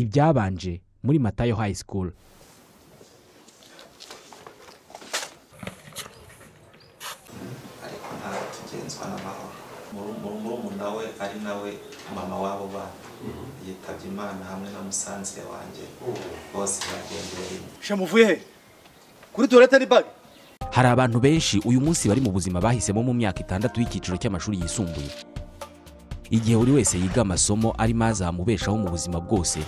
ibyabanje muri matayo high school ariko ntatugenzwa n'amahoro murumuna we ari nawe mama w'abo bana yitabye imana hamwe na musanzire wanjye bose bagendeye rimwe shamuvuye he kuri tuwarete ni bagi hari abantu benshi uyu munsi bari mu buzima bahisemo mu myaka itandatu y'icyiciro cy'amashuri yisumbuye igihe buri wese yiga amasomo arimo azamubeshaho mu buzima bwose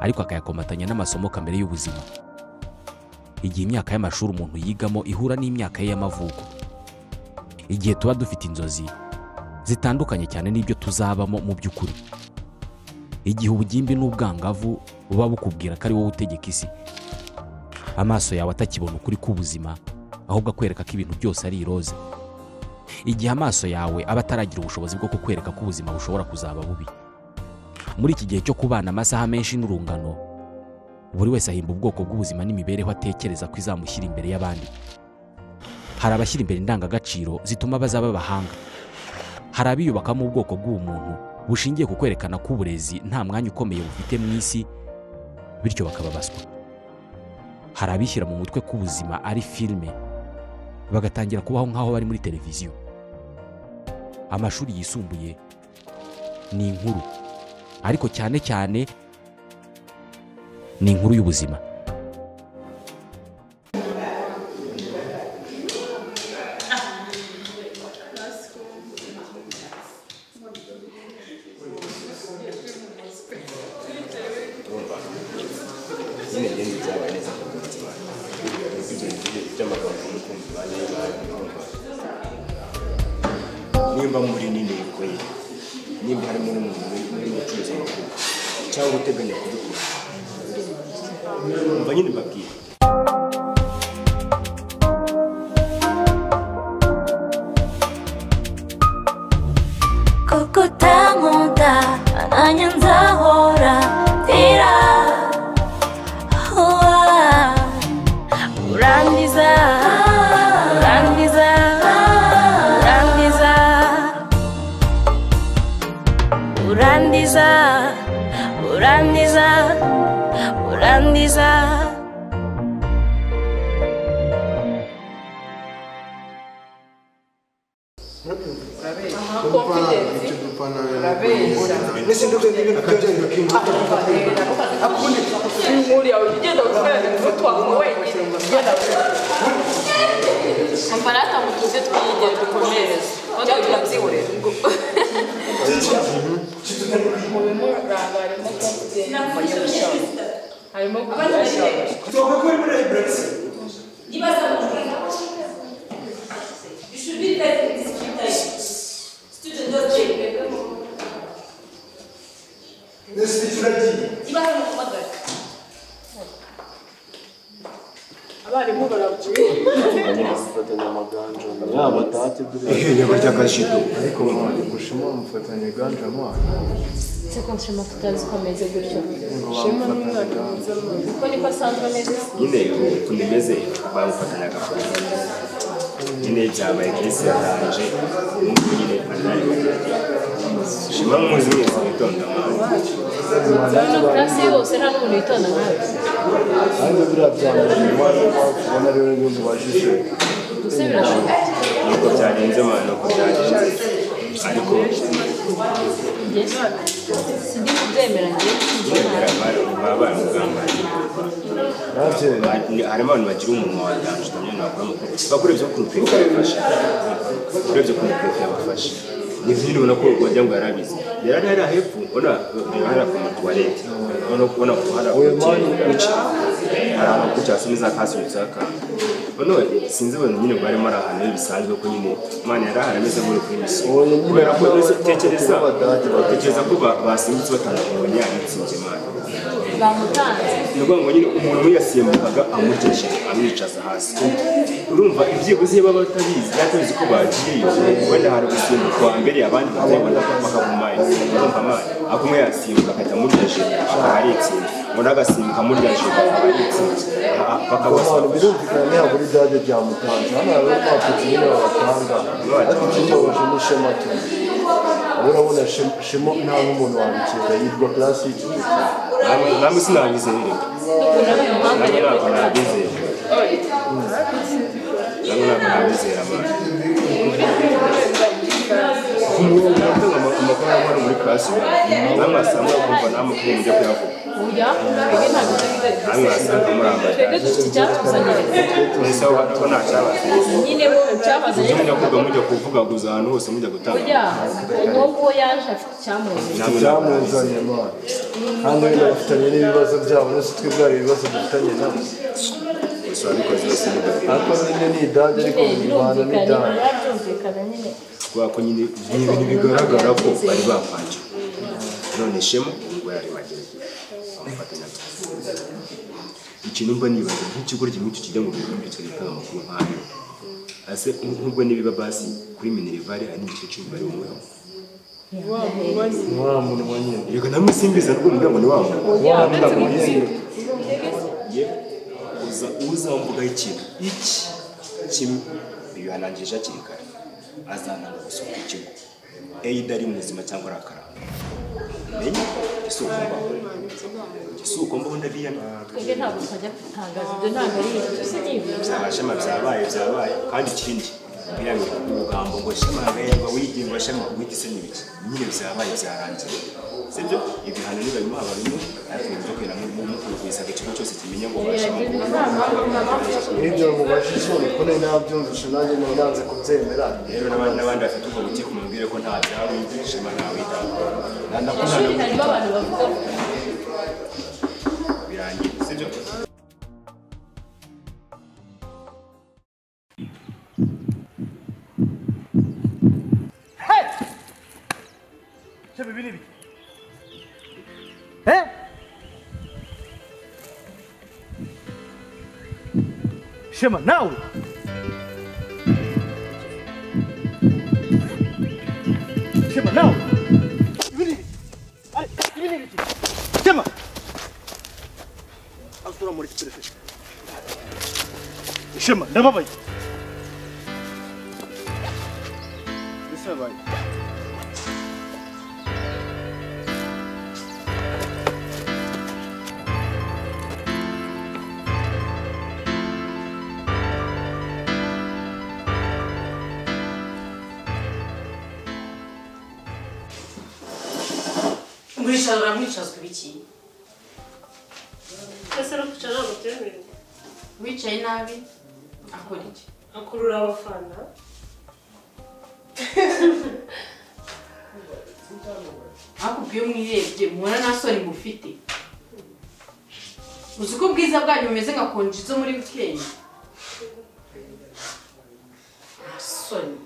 ariko akayakomatanya n'amasomo kamere y'ubuzima igihe imyaka y'amashuri umuntu yigamo ihura n'imyaka ye y'amavuko igihe tuba dufite inzozi zitandukanye cyane n'ibyo tuzabamo mu by'ukuri igihe ubugimbi n'ubwangavu buba bukubwira ko ari wowe utegeka isi amaso yawe atakibona ukuri k'ubuzima ahubwo akwereka ko ibintu byose ari iroze igihe amaso yawe aba ataragira ubushobozi bwo kukwereka ko ubuzima bushobora kuzaba bubi muri iki gihe cyo kubana amasaha menshi n'urungano buri wese ahimba ubwoko bw'ubuzima n'imibereho atekereza ko izamushyira imbere y'abandi hari abashyira imbere indangagaciro zituma bazaba abahanga hari abiyubakamo ubwoko bw'ubumuntu bushingiye ku kwerekana ko uburezi nta mwanya ukomeye bufite mu isi bityo bakaba baswa hari abishyira mu mutwe ko ubuzima ari filime bagatangira kubaho nk'aho bari muri televiziyo amashuri yisumbuye ni inkuru ariko cyane cyane ni inkuru y'ubuzima nimba muri n'intego ye nimba harimo n'umuntu uri gucuruza amakuru cyangwa uteganya kubikora mba nyine mbabwira kuko utankunda nanjye nzahora ndira uwa urangiza urangiza urangiza urangiza urangiza urangiza mbese nduko n'ibintu byagenda kimbuto uriya ugenda gukorera umuti wawe wenyine umva natanga utuze twiyigere dukomereza kandi turabyihorera mu bimuranga harimo konfidensi harimo kugira abarimu barabuye ehe yaba ryagajido se ko nshima tutazikomeze gutyo nshima n'umwaka mwiza mwiza kuko niko asanzwe ameze nyine ukuntu imeze bamufatanya gafoto nyine byabaye kesi yatanje umuntu nyine anari shima muzi mwese mwitonda urabona kurasi yose nta n'umuntu witonda nkawe ariko biriya byanjye ni mpamvu ubona rero n'ibintu bajije gusa birashoboka nuko byagenze abantu nuko byagenze ariko njye sindi kubyemera njye nyine baba baramugambaniye nanjye hari abantu bagira umunwa watanje utamenya nakora amakuru bakora ibyo ukuntu pepe yabafashe bakora ibyo ukuntu pepe yabafashe ni nk'ibintu ubona ko wagira ngo yarabizi yari ari hepfo ubona hari ku matuwarete ubona ko ubona ko hari abakiri guca hari abantu guca hasi n'iza kasi n'iza kandi none sinzi abantu nyine barimo ari ahantu bisanzwe ko nyine imana yari ahari ameze nk'uri kuri misiyo ubu nyine kubera ko nawe tekereza Abadage bagiye tekereza ko ba- basimbutse batandukanye yaritsinze imana bamutanze ni ukuvuga ngo nyine umuntu wiyasimbukaga amugeje amwicaza hasi urumva ibyibuze iyo baba batabizi batabizi ko bagiye wenda hari gusimbuka wa mbere abandi batayibona bakagumaye urumva amazi ako umwe yasimbuka akajya amuryaje akaba ari itsinda undi agasimbuka amuryaje akaba ari itsinda abantu bakabasaba birumvikana ntihabura idage ryamutanze hano hari abapfutse nyine babatanga ariko ikibabaje ni shema tu urabona shema nta n'umuntu wabikeka yitwa karasi y'ikigo namwe namwe sinabizeye reka namwe ntabwo nabizeye namwe ntabwo nabizera abantu umuntu ufite amakuru y'amahoro muri classe namwe asanga kumva n'amakuru mujya kuyavuga Oya, ibi ntabwo byari namwe wasanga murambaye twebwe dufite icyatuzanyiriza mwese aho ko nta cyabazanye nyine wowe mujye cyabazanye mujya kuvuga mujya kuvugaguza ahantu hose mujya gutanga oya uwo nguwo yaje afite icyamuzanye Namwe ibyamuzanye imana kandi wenda bafitanye n'ibibazo byabo nose twebwe hari ibibazo dufitanye nabo gusa wabikoze wese mudafite ariko nyine ni idage ariko imana ni idage byumvikana nyine kubera ko nyine ni ibintu bigaragara ko bari bapfanye none shema ubwo yari magerageza bamufatanya ikintu mba nibaza nk'ikigo kimwe kijya mu bihugu ndetse gitanga amakuru nk'ayo ase nk'ubwo n'ibiba basi kuri minerivare hari n'igice cy'umubare w'umwaka wa munwa nyine yego namwe simbiza rwo muryango ni wa muntu wa munwa nyine ye uza uzamvuga ikintu iki kimwe bibihanangirije hakiri kare azananga gusohoka ikigo eyida ari muzima cyangwa ari akaranga menye isuku mbaho isuku mbaho ndabiyana twebwe ntabwo twajya gutangaza ibyo ntabwo ari ibyo tusinyibuza byaba shema byabaye byabaye kandi ikindi biramye ubugambo ngo shema yaberwa wigiye ngo shema wita se n'ibiki nyine byabaye byarangiye sibyo ibihano niba bimuha barimo ariko inzoka iramukwiza ikigo cyose kimenya ngo bashema yagira inama mama ibyo mubajije uko nari nabyumvise nanjye nari nanze kubyemera rero n'abandi n'abandi bafite ubwo buke kumubwire ko nta byaba shema ntawita mu ishuri harimo abantu bavuga ko birangiye sibyo Ese bibi ni ibiki? Eh? Shema nawe Shema nawe Ibi ni ibiki? Ari, ibi ni ibiki? Shema Asura muri kiterefe Shema ndababaye Bisabaye mwicara uramwicazwa ibiki ese no kwicara ntabwo byemewe wicaye nabi akora iki akurura abafana akubwiye mwirebye mubona nta soni mufite uzi ko ubwiza bwanyu bumeze nka konji zo muri wikendi nta soni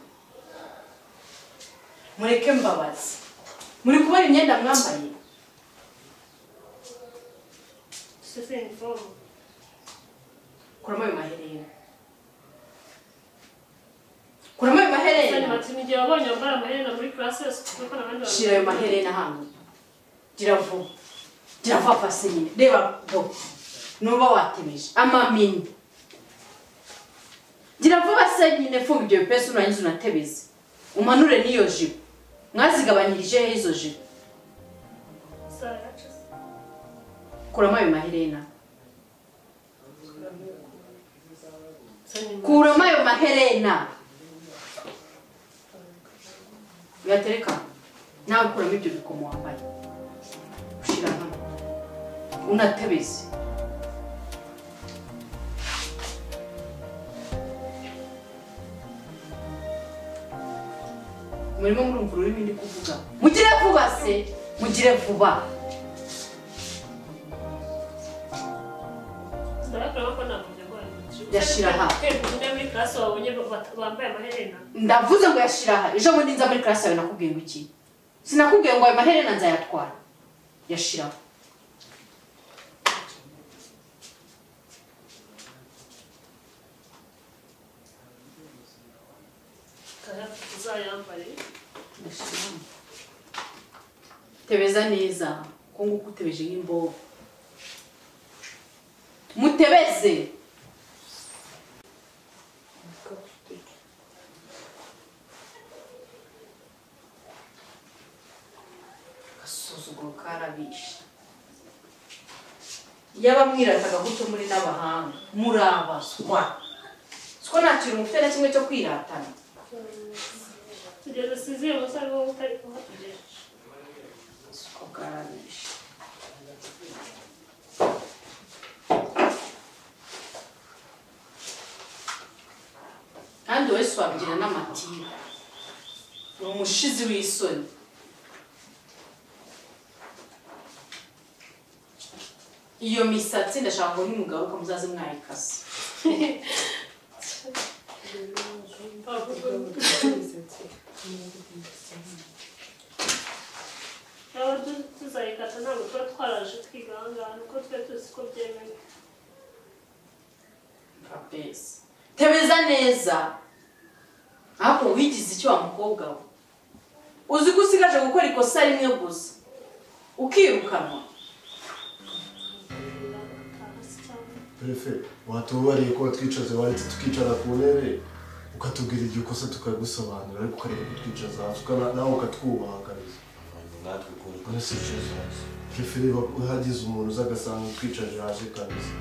mureke mbabazi muri kubona imyenda mwambaye sese inifomu kuramo ayo maherena kuramo ayo kandi maherena bati ni igihe wabonye wambara amaherena muri karasi yose kuko n'abandi shira ayo maherena hano gira vuba gira vuba pasi nyine reba bo nuba watemeje amamini gira vuba se nyine funga ibyo bipesi urangiza unatebeze umanure n'iyo jipo mwazigabanyirije he izo jipo isaha yacitse kuramo ayo maherena sani kuramo ayo maherena uyatereka nawe kuramo ibyo bikomo wambaye ushyira hano unatebeze murimo murumva ururimi ndi kuvuga mugire vuba se mugire vuba ndarakora ko ntabwo byagoranye Yashira aha. kwereka undi muri karasi wabonye bata- bambaye amaherena ndavuze ngo yashira aha ejo bundi nza muri karasi yawe nakubwiye ngo iki sinakubwiye ngo ayo maherena nzayatwara yashiraho ukaba uzayambare Ndashiraho. tebeza neza ko nguko utebeje nk'imboga mutebeze agasuzuguro karabishe yabamwirataga gutyo muri n'abahanga murabaswa siko nta kintu mufite na kimwe cyo kwiratana tugeze sizeye gusa ari wowe utari kuhatugera siko bwarabije kandi wowe si wabigira n'amatiba ni umushizi w'isoni iyo misatsi ndashaka ngo nimugaruka muzaze mwayikase nawe tuzayikata ntabwo tuba twaraje twiga ahangaha nuko twe tuzi ko byemewe kabeza tebeza neza ariko wigize icyo wa mukobwa we uzi ko usigaje gukora ikosa rimwe gusa ukirukanwa hasi cyane perefe watubariye ko watwicaze waretse tukicara ku ntebe ukatubwira igihe ukosa tukagusobanurira ariko ukareba kutwicaza hasi ukana- nawe ukatwubahagariza natwe ukuri none si cyiza perefe niba uhagize umuntu uza agasanga utwicaje hasi kabisa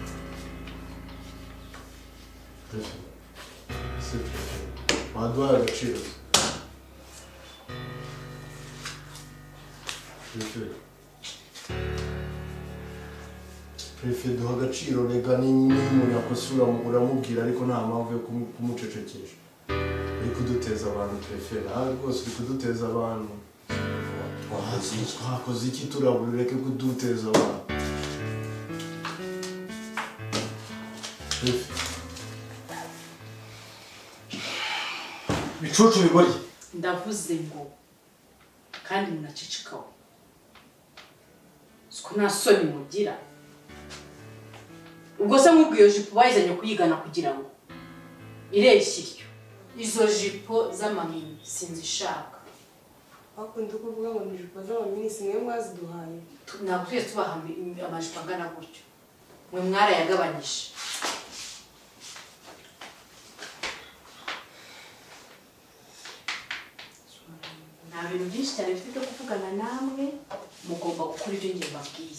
perefe si perefe waduhaye agaciro se? perefe perefe duha agaciro rega niba umuntu yakosora uramubwira ariko nta mpamvu yo kumu- kumucecekesha uri kuduteza abantu perefe nawe rwose uri kuduteza abantu twakoze iki twakoze iki turabura ureke kuduteza abantu Perefe, bicucu bigorye ndavuze ngo kandi munacicikawe siko nta soni mugira ubwo se nk'ubwo iyo jipo bayizanye kuyigana kugira ngo ireshye iryo izo jipo z'amamini sinzishaka bakunda kuvuga ngo ni ijipo z'amaminisi mwe mwaziduhaye ntabwo twese tubaha ami- amajipo angana gutyo mwe mwarayagabanyije nta bintu byinshi cyane bifite byo kuvugana namwe mugomba gukora ibyo ngiye mbabwiye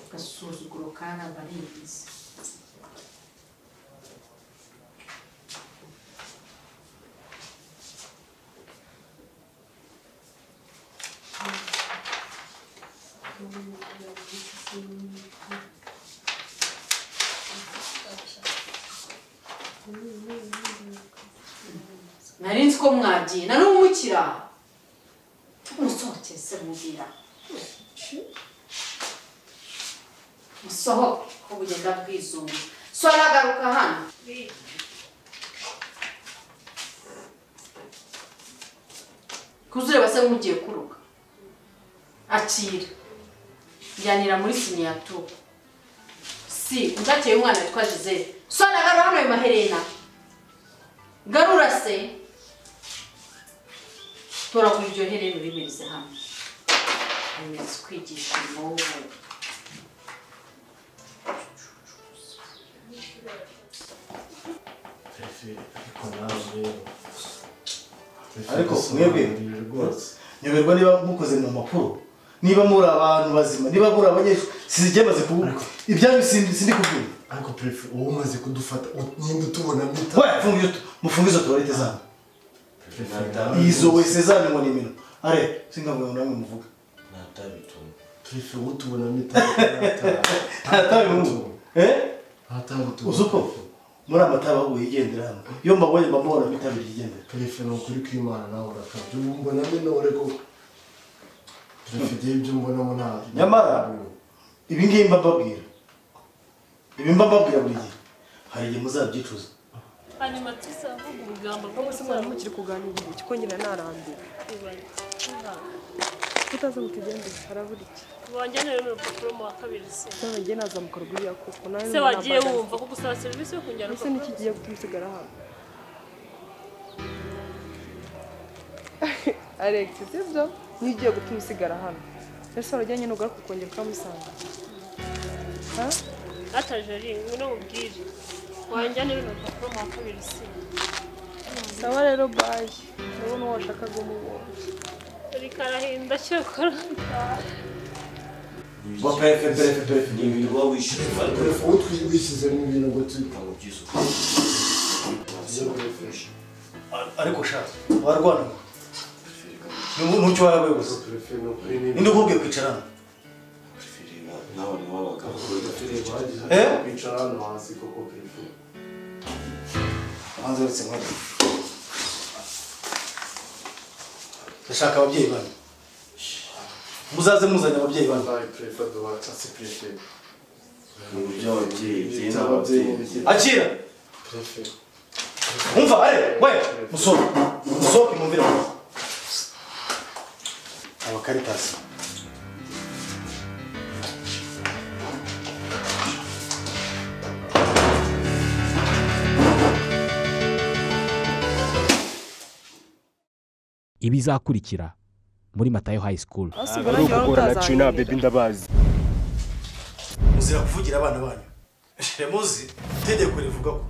agasuzuguro karabarenze nari nzi ko mwagiye na n'ubu mukiri aha musohokere se mubwira musohoke ko bugenda bwizungu so aragaruka hano biyi kuzureba se nk'ugiye kuruka akira njyanira muri siniyatu si uzakeye umwana witwa jizere sona garura hano ayo maherena garura se toragura iryo herena urimirize hano rimeze kwigisha n'ubu Perefe, ariko nawe Perefe, Ariko gusobanurira mwebwe? rwose nyoberwa niba mukoze mu mpapuro niba muri abantu bazima niba muri abanyeshuri sizijye maze kuvuga ibyanyu sindi sindi kubwira ariko perefe uba umaze kudufata u- nyine utubona mita we funga izo mufunga izo tuwarete zanyu izo wese zanyu ngo ni imino are singavuga ngo namwe muvuge ntatabituma perefe wowe utubona mita nta ntatabi mubu eh ntatabituma uzi uko muri amataba ahubwo yigendera hano iyo mbabonye mba mbabona bitabiriye igendera perefe ni ukuri kw'imana nawe urakabye ubu mbona minore ko perefe igihe ibyo mbonamo nta Nyamara- ibi ngibi mba mbabwira ibi mba mbabwira buri gihe hari igihe muzabyicuza hanyuma tuzavuga ubugamba bwo ubu se mwari gusubira mu mukiri kuganira iki ko nyina narambiwe kibaya tutazi ngo tugende harabura iki bongerewe urupapuro mu wa kabiri se se wagiye nazamukora buriya koko nawe se wagiye wumva ko gusaba serivisi yo kongera ese urupapuro n'ikigiye kumusigara hano alex sibyo n'igiye gutuma usigara hano ese warajyanye n'ugaruka ukongera ukamusanga ha atajeri ngwino mubwire wanjyanira urupapuro mu wa kabiri se sawa rero bayi wowe n'uwo washakaga umubonye rikarahinda cyokora Ngo perefe perefe perefe ni ibintu uba wishyuza ariko uwo twishyizemo ibintu ngo tuyitanga ariko shaka warwana ntucyo warabaye gusa ninde ukubwiye kwicara hano nawe ni w'abagabo Eh? kwicara hano hasi koko perefe hanze uretse nk'uko ndashaka ababyeyi banyu muzaze muzanye ababyeyi banyu perefe duhaca si perefe by'ababyeyi byiza ababyeyi akira umva are we musohoke musohoke mumvire abakaritasi ibizakurikira muri matayo high school Ari ukugora na China baby ndabazi. muzira kuvugira abana banyu muzi itegeko rivuga ko